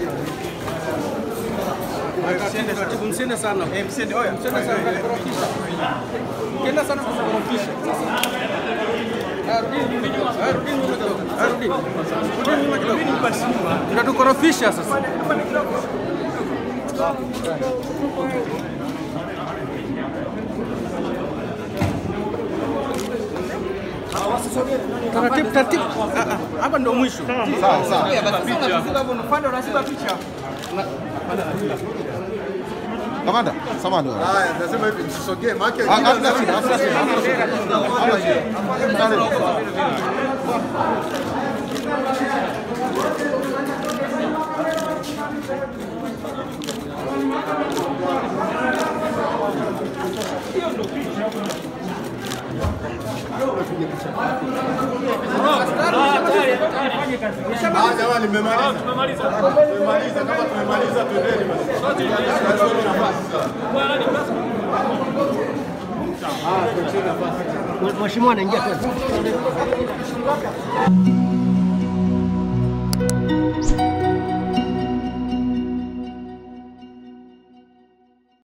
Msiende sana. Eh, msiende. Oya, msiende sana kukorofisha. Ukienda sana kukorofisha. Haya, rudini nyuma kidogo. Haya, rudini nyuma kidogo. Haya, rudini. Rudini nyuma kidogo. Mtatukorofisha sasa. Taratibu, taratibu. Ah, ah, Hapa ndo mwisho. Sawa sawa. Kamanda, samahani. Haya, nasema hivi msisogee, maana Ah, Hamna shida, hamna shida, hamna shida. Hamna shida. Karibu. Ah, jamani mmemaliza. Tumemaliza kama tumemaliza twendeni basi. Mheshimiwa anaingia tena.